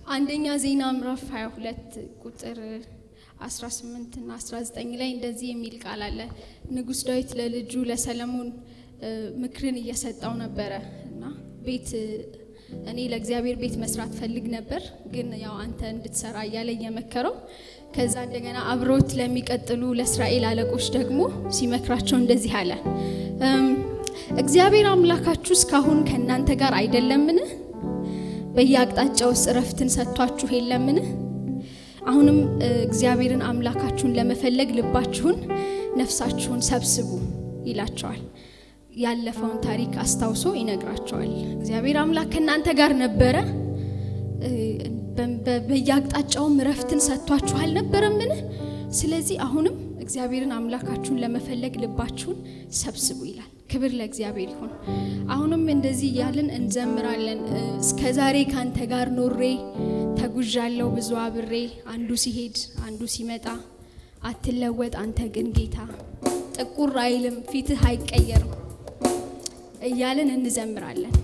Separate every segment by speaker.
Speaker 1: አንደኛ ዜና ምዕራፍ 22 ቁጥር 18 እና 19 ላይ እንደዚህ የሚል ቃል አለ። ንጉሥ ዳዊት ለልጁ ለሰለሞን ምክርን እየሰጠው ነበረ እና ቤት እኔ ለእግዚአብሔር ቤት መስራት ፈልግ ነበር፣ ግን ያው አንተ እንድትሰራ እያለ እየመከረው ከዛ እንደገና አብሮት ለሚቀጥሉ ለእስራኤል አለቆች ደግሞ ሲመክራቸው እንደዚህ አለ። እግዚአብሔር አምላካችሁ እስካሁን ከእናንተ ጋር አይደለምን? በየአቅጣጫውስ እረፍትን ሰጥቷችሁ የለምን? አሁንም እግዚአብሔርን አምላካችሁን ለመፈለግ ልባችሁን፣ ነፍሳችሁን ሰብስቡ ይላቸዋል። ያለፈውን ታሪክ አስታውሶ ይነግራቸዋል። እግዚአብሔር አምላክ ከእናንተ ጋር ነበረ፣ በየአቅጣጫውም እረፍትን ሰጥቷችሁ አልነበረምን? ስለዚህ አሁንም እግዚአብሔርን አምላካችሁን ለመፈለግ ልባችሁን ሰብስቡ ይላል። ክብር ለእግዚአብሔር ይሁን። አሁንም እንደዚህ እያልን እንዘምራለን። እስከ ዛሬ ካንተ ጋር ኖሬ ተጉዣለሁ ብዙ አብሬ፣ አንዱ ሲሄድ አንዱ ሲመጣ አትለወጥ አንተ ግን ጌታ፣ ጥቁር አይልም ፊትህ አይቀየርም እያልን እንዘምራለን።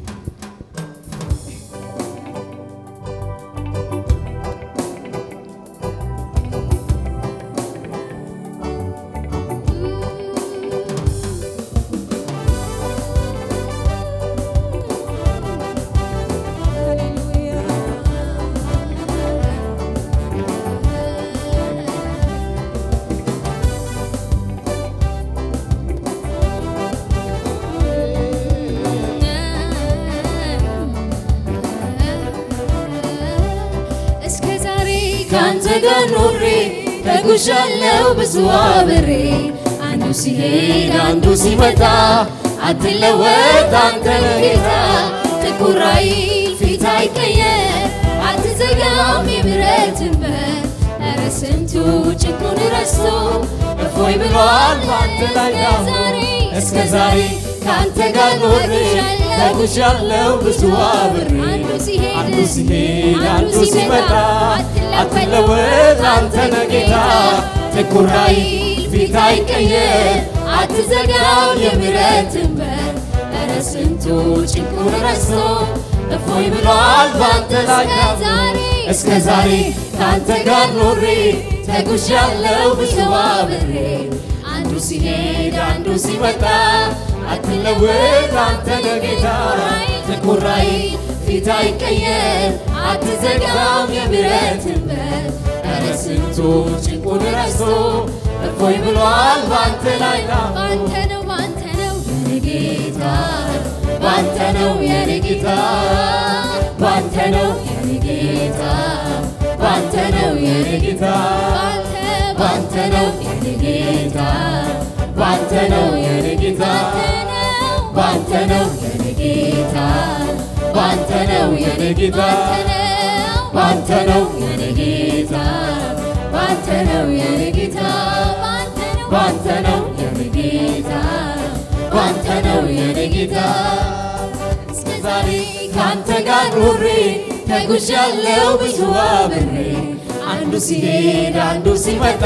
Speaker 2: ካንተ ጋር ኖሬ ተጉዣለሁ ብዙ አብሬ አንዱ ሲሄድ አንዱ ሲመጣ አትለወጥ አንተ ጌታ ጥቁር አይል ፊት አይቀየር አትዘጋም የምሕረትህ በር ኧረ ስንቱ ጭቁን ረስቶ እፎይ ብሏል ባንተ ላይ ዛሬ እስከ ዛሬ ካንተ ጋር ኖሬ ተጉዣለሁ ብዙ አብሬ አንዱ ሲሄድ አንዱ ሲመጣ አትለወጥ አንተ ነህ ጌታ ጥቁር አይል ፊት አይቀየር አትዘጋም የምሕረትህ በር ኧረ ስንቱ ጭንቁን ረስቶ እፎይ ብሏል ባንተ ላይ እስከ ዛሬ ካንተ ጋር ኖሬ ተጉዣለሁ ብዙ አብሬ አንዱ ሲሄድ አንዱ ሲመጣ አትለወጥ አንተ ነህ ጌታ ጥቁር አይል ፊት አይቀየር አትዘጋም የምሕረትህ በር ኧረ ስንቱ ጭንቁን ረስቶ እፎይ ብሏል ባንተ ላይ
Speaker 1: ባንተ ነው ባንተ ነው
Speaker 2: የኔ ጌታ ባንተ ነው የኔ ጌታ ባንተ ነው የኔ ጌታ ባንተ ነው የኔ ጌታ ባንተ ነው የኔ ጌታ ባንተ ነው የኔ ጌታ ባንተ ነው የኔ ጌታ ባንተ ነው የኔ ጌታ ባንተ ነው የኔ ጌታ ባንተ ነው የኔ ጌታ ባንተ ነው የኔ ጌታ ባንተ ነው የኔ ጌታ እስከ ዛሬ ካንተ ጋር ኖሬ ተጉዣለሁ ብዙ አብሬ አንዱ ሲሄድ አንዱ ሲመጣ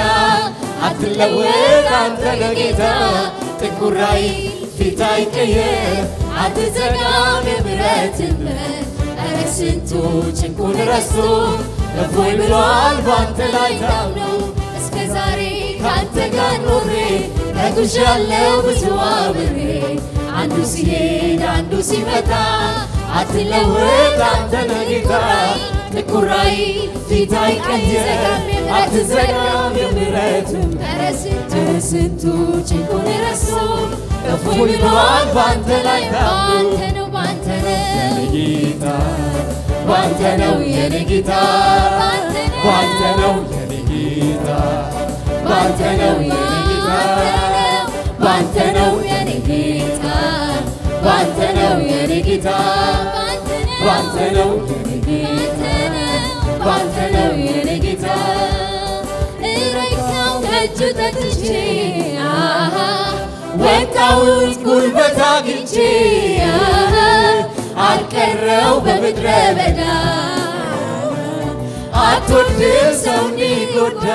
Speaker 2: አትለወጥ አንተ ነህ ጌታ ጥቁር አይል ፊት አይቀየር አትዘጋም የምሕረትህ በር ኧረ ስንቱ ጭንቁን ረስቶ እፎይ ብሏል ባንተ ላይ ታምኖ እስከ ዛሬ ካንተ ጋር ኖሬ ተጉዣለሁ ብዙ አብሬ አንዱ ሲሄድ አንዱ ሲመጣ አትለወጥ አንተ ነህ ጌታ ጥቁር አይል ፊት አይቀየር አትዘጋም የምሕረትህ ኧረ ስንቱ ጭንቁን ረስቶ እፎይ ብሏል ባንተ ላይ ታምኖ
Speaker 1: ነው ባንተ ነው
Speaker 2: የኔ ጌታ ባንተ ነው የኔ ጌታ ባንተ ነው የኔ ጌታ ባንተ ነው የኔ ጌታ ባንተ ነው የኔ ጌታ ባንተ ነው የኔ ጌታ ባንተ ነው የኔ ጌታ ባንተ ነው የኔ ጌታ
Speaker 1: እረካው ከእጁ ጠጥቼ አሃ
Speaker 2: ወጣሁት ጉልበት አግኝቼ አልቀረው በምድረ በዳ አትወድም ሰው እንዲጎዳ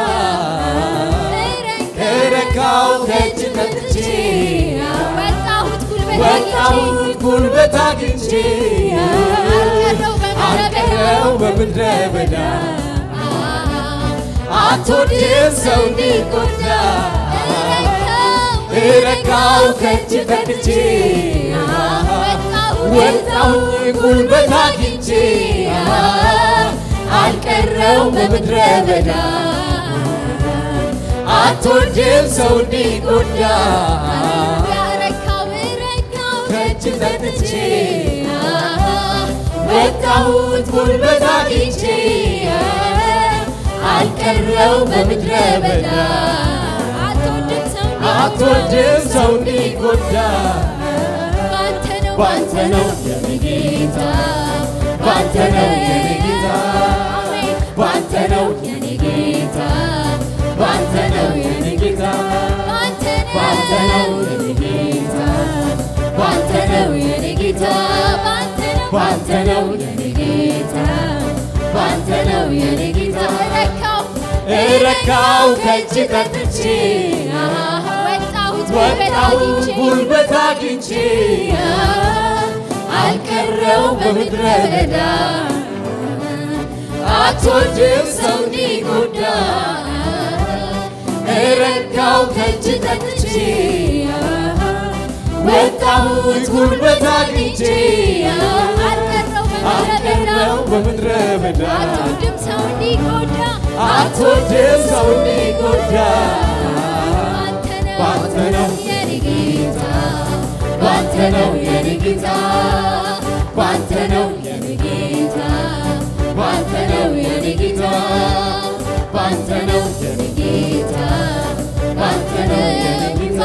Speaker 2: እረካው ከእጅ ጠጥቼ
Speaker 1: ወጣሁት ጉልበት
Speaker 2: ወጣሁት ጉልበት አግኝቼ
Speaker 1: አልቀረው በምድረ በዳ
Speaker 2: አልቀረው በምድረ በዳ አትወድም ሰው እንዲጎዳ እረካው ከእጅ ፈትቼ ወጣሁኝ ጉልበት አግኝቼ አልቀረው በምድረ በዳ አትወድም ሰው እንዲጎዳ ከእጅ ፈትቼ ወጣሁት ጉልበት አግኝቼ አልቀረው በምድረ በዳ አትወድም ሰው እንዲጎዳ ባንተ ነው የኔ ጌታ ባንተ ነው የኔ ጌታ ባንተ ነው የኔ ጌታ ባንተ ነው የኔ ጌታ ባንተ ነው የኔ ጌታ ባንተ ነው የኔ ጌታ ባንተ ነው የኔ ጌታ ባንተ ነው የኔ ጌታ እረካው ከእጅ ጠጥቼ ወጣሁት ጉልበት አግኝቼ አልቀረው በምድረ በዳ አትወድም ሰው እንዲጎዳ እረካው ከእጅ ጠጥቼ ወጣሁት ጉልበት አግኝቼ አልቀረው በምድረ በዳ
Speaker 1: አትወድም ሰው እንዲጎዳ
Speaker 2: አትወድም ሰው እንዲጎዳ ባንተ ነው
Speaker 1: የኔ ጌታ
Speaker 2: ባንተ ነው የኔ ጌታ ባንተ ነው የኔ ጌታ ባንተ ነው የኔ ጌታ ባንተ ነው የኔ ጌታ ባንተ ነው የኔ ጌታ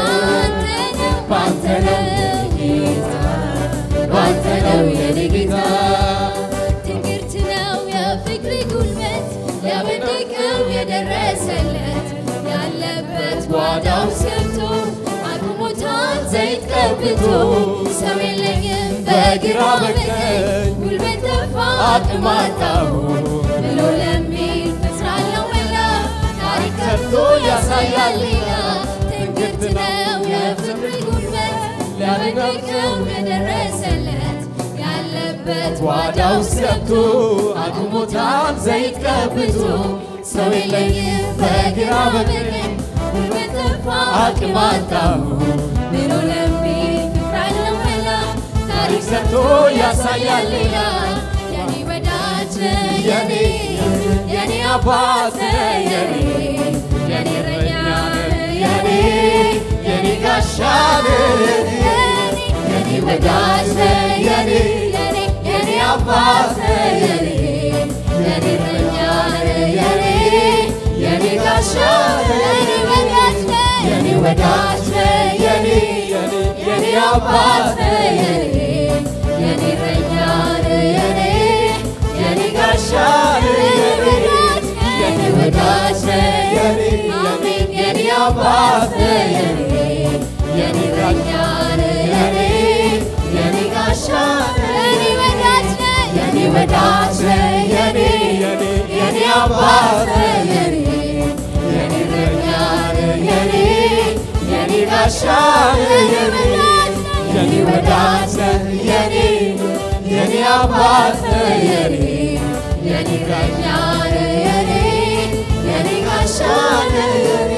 Speaker 2: ባንተ ነው የኔ ጌታ ባንተ ነው የኔ ጌታ
Speaker 1: ትንግርት ነው የፍቅር ጉልበት ያበደቀው የደረሰለት ያለበት ጓዳው ሰብቶ አቁሞታል ዘይት ቀብቶ ሰው የለኝም በግራ በቀኝ ጉልበት ጠፋ አቅም አጣሁ ብሎ ለሚል እጽናለሁ መላ ታሪክ ከፍቶ ያሳያል ሌላ ትንግርት ነው የፍቅር ጉልበት ያበደቀው የደረሰለት ያለበት
Speaker 2: ጓዳው ገብቶ አቁሞታል ዘይት ቀብቶ ሰው የለኝም በግራ በቀኝ
Speaker 1: ጉልበት ጠፋ
Speaker 2: አቅም አጣሁ
Speaker 1: ብሎ ለሚል ፍቅራለው መላ ታሪክ
Speaker 2: ሰጥቶ ያሳያል ሌላ
Speaker 1: የኔ ወዳጅ ነህ
Speaker 2: የኔ የኔ አባት ነህ የኔ
Speaker 1: የኔ እረኛ ነህ
Speaker 2: የኔ የኔ ጋሻ ነህ የኔ ወዳጅ ነህ የኔ
Speaker 1: የኔ
Speaker 2: የኔ አባት ነህ የኔ የኔ እረኛ ነህ የኔ የኔ ጋሻ ነህ የኔ ወዳጅ ነህ የኔ የኔ አባት ነህ የኔ የኔ እረኛ ነህ የኔ የኔ ጋሻ ነህ የኔ የኔ ወዳጅ ነህ የኔ የኔ አባት ነህ የኔ የኔ እረኛ ነህ የኔ የኔ ጋሻ ነህ የኔ ወዳጅ ነህ የኔ የኔ አባት ነህ የኔ የኔ እረኛ ነህ የኔ የኔ ጋሻ ነህ የኔ የኔ ወዳጅ ነህ የኔ የኔ አባት ነህ የኔ የኔ እረኛ ነህ የኔ የኔ ጋሻ ነህ የኔ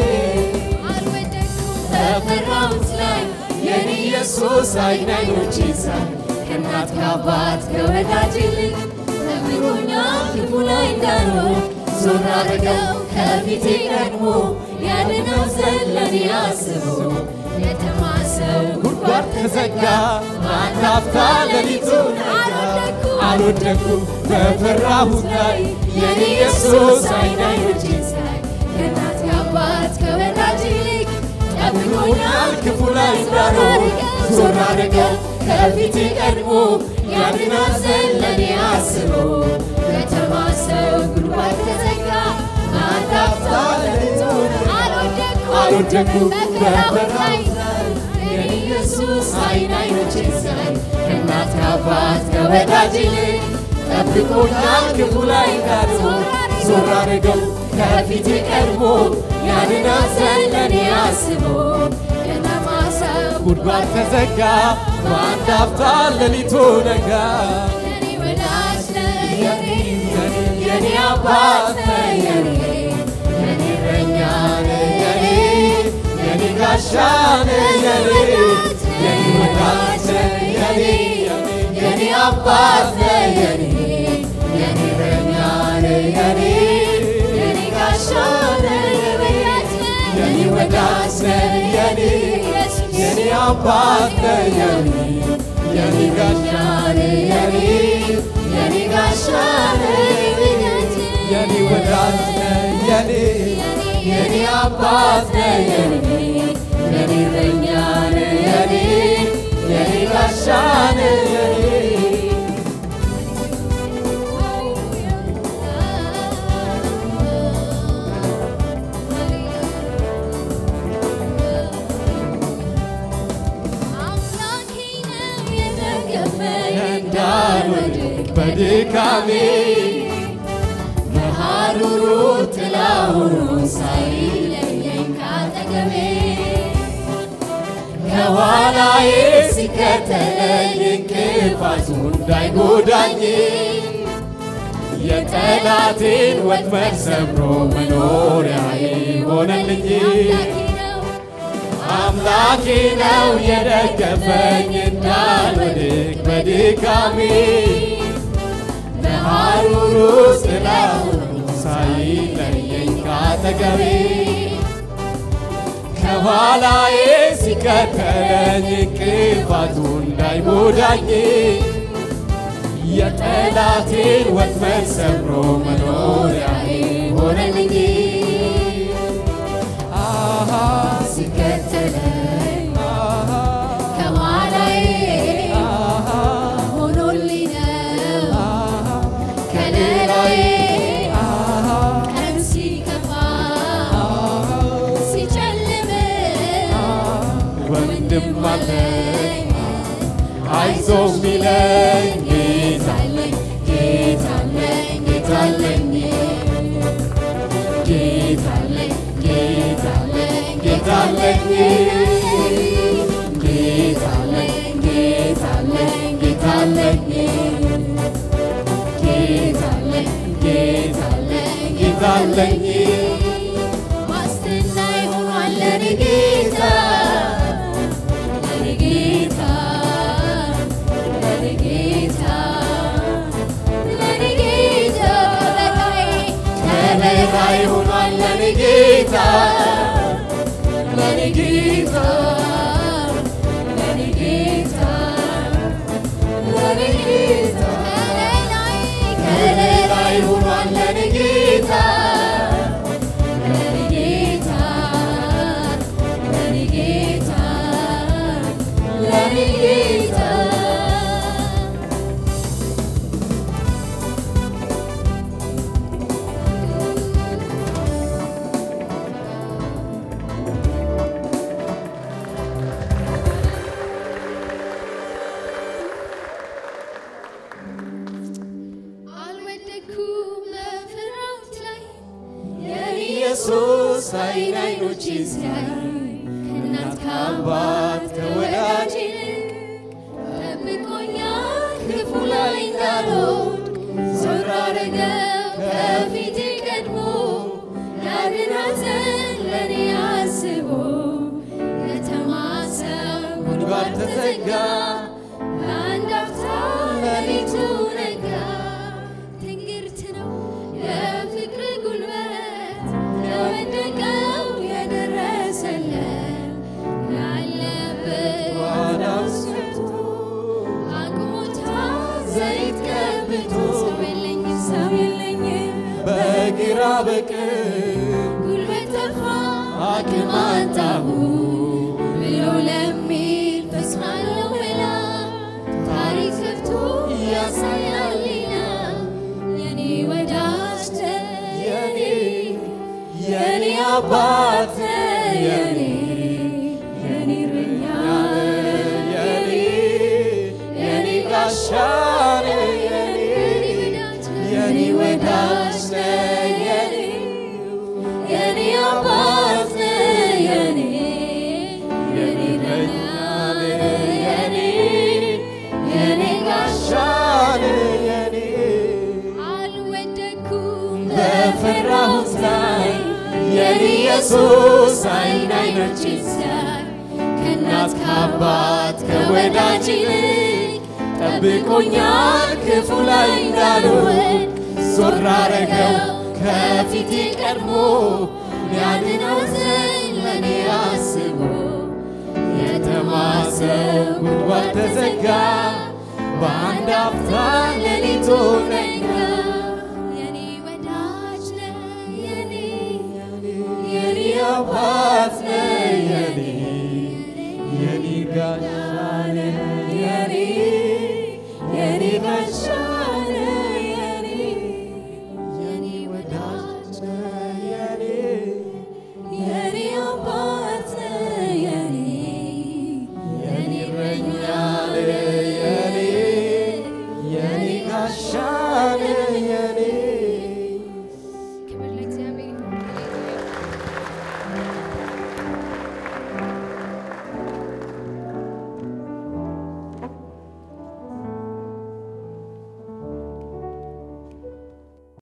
Speaker 2: በፈራሁት ላይ የኔ ኢየሱስ አይን አይኖቼን ሳይ ከእናት ከአባት ከወዳጅ ይልቅ ጠብቆኛል ክፉ ላይ እንዳልሆን ዞር አደረገው ከፊቴ ቀድሞ ያድነው ዘንድ ለኔ አስቦ የተማሰው ጉድጓድ ተዘጋ በአንድ አፍታ ሌሊቱ አልወደኩም በፈራሁት ላይ የኔ ኢየሱስ አይን አይኖቼን ሳይ ከእናት ከአባት ከወዳጅ ይልቅ ጠብቆኛል ክፉ ላይ እንዳልሆን ዞር አደረገው ከፊቴ ቀድሞ ያድናል ዘንድ ለኔ አስቦ የተማሰው ጉድጓድ ተዘጋ አንድ አፍታ ሌሊቱ አልወደኩም በፈራሁት ላይ የኔ ኢየሱስ አይን አይኖቼን ሳይ ከእናት ከአባት ከወዳጅ ይልቅ ጠብቆኛል ክፉ ላይ እንዳልሆን ዞር አደረገው ከፊቴ ቀድሞ ያድናል ዘንድ ለኔ አስቦ የተማሰው ጉድጓድ ተዘጋ በአንድ አፍታ ሌሊቱ ነጋ
Speaker 1: የኔ ወዳጅ ነህ የኔ
Speaker 2: የኔ የኔ አባት ነህ የኔ የኔ እረኛ ነህ የኔ የኔ ጋሻ ነህ የኔ የኔ ወዳጅ ነህ የኔ የኔ አባት ነህ የኔ የኔ እረኛ ነህ የኔ የኔ ጋሻ ነህ የኔ ወዳጅ ነህ የኔ የኔ አባት ነህ የኔ የኔ ጋሻ ነህ የኔ የኔ ጋሻ ነህ የኔ ወዳጅ ነህ የኔ የኔ አባት ነህ የኔ የኔ እረኛ ነህ የኔ የኔ ጋሻ ነህ የኔ እንዳልወድቅ በድካሜ በሐሩሩ ጥላ ሆኖ ሳይለየኝ ካጠገቤ ከኋላዬ ሲከተለኝ እንቅፋቱ እንዳይጎዳኝ የጠላቴን ወጥመድ ሰብሮ መኖሪያዬ ሆነልኝ። አምላኬ ነው የደገፈኝ እንዳልወድቅ በድካሜ በሐሩሩ ጥላ ሆኖ ሳይለየኝ ካጠገቤ ከኋላዬ ሲከተለኝ እንቅፋቱ እንዳይጎዳኝ የጠላቴን ወጥመድ ሰብሮ መኖሪያዬ ሆነልኝ። አሃ
Speaker 1: ሲከተለኝ ከኋላዬ ሆኖልኝ ነው ከለላዬ ቀን ሲከፋ ሲጨልም
Speaker 2: ወንድም አለኝ አይዞ ሚለኝ ጌታለኝ ጌታለኝ ጌታለኝ ጌታለኝ ጌታለኝ ጌታለኝ ጌታለኝ ጌታለኝ ጌታለኝ ጌታለኝ ጌታለኝ ጌታለኝ
Speaker 1: ዋስትና ይሆኗል ለኔ ጌታ ለኔ ጌታ ለኔ ጌታ ለኔ ጌታ ከለላዬ
Speaker 2: ከለላይ ሆኗል ለኔ ጌታ ለኔ ጌታ
Speaker 1: ለኔ ጌታ ለኔ ጌታ
Speaker 2: ከለላይ ሆኗል ለኔ ጌታ
Speaker 1: ለኔ ጌታ ለኔ ጌታ ለኔ ጌታ አልወደኩም በፍርሃት ላይ
Speaker 2: ኢየሱስ አይን አይኖችን ሲያይ
Speaker 1: ከእናት
Speaker 2: ከአባት ከወዳጅ
Speaker 1: ጠብቆኛል ክፉ ላይ እንዳልወድቅ ዞር አረገው ከፊቴ ቀድሞ ያንን ሐዘን ለእኔ አስቦ የተማሰው ጉድጓድ ተዘጋ በአንድ አፍታ ሌሊቱ ነጋ ትንግርት ነው የፍቅር ጉልበት ለወደቀው የደረሰለት ያለበት
Speaker 2: ጓዳ ውስጥ
Speaker 1: አቁሞታ ዘይት ቀብቶ ሰው የለኝም ሰው የለኝም
Speaker 2: በግራ በቀኝ
Speaker 1: ጉልበት ጠፋ
Speaker 2: አቅም አጣሁ
Speaker 1: ብሎ ለሚል ተጽናናው ብላ ታሪክ ከፍቶ ያሳያል ሌላ የኔ ወዳጅ ነህ
Speaker 2: የኔ የኔ አባት የኔ
Speaker 1: የኔ እረኛ
Speaker 2: የኔ የኔ ጋሻ የኔ የኔ ወዳጅ የኔ
Speaker 1: የኔ አባት የኔ የኔ እረኛ የኔ የኔ ጋሻ
Speaker 2: የኔ
Speaker 1: አልወደኩም
Speaker 2: ኢየሱስ አይን አይኖችን ሲያይ ከእናት ከአባት ከወዳጅ ይልቅ ጠብቆኛል ክፉ ላይ እንዳልወድቅ ዞር አረገው ከፊቴ ቀድሞ ሊያድነው ዘንድ ለእኔ አስቦ የተማሰው ጉድጓድ ተዘጋ በአንድ አፍታ ሌሊቱ ነጋ የኔ ወዳጅ ነህ የኔ የኔ አባት ነህ የኔ የኔ ጋሻ ነህ የኔ የኔ ጋሻ ነህ የኔ የኔ ወዳጅ ነህ የኔ የኔ አባት ነህ የኔ የኔ እረኛ ነህ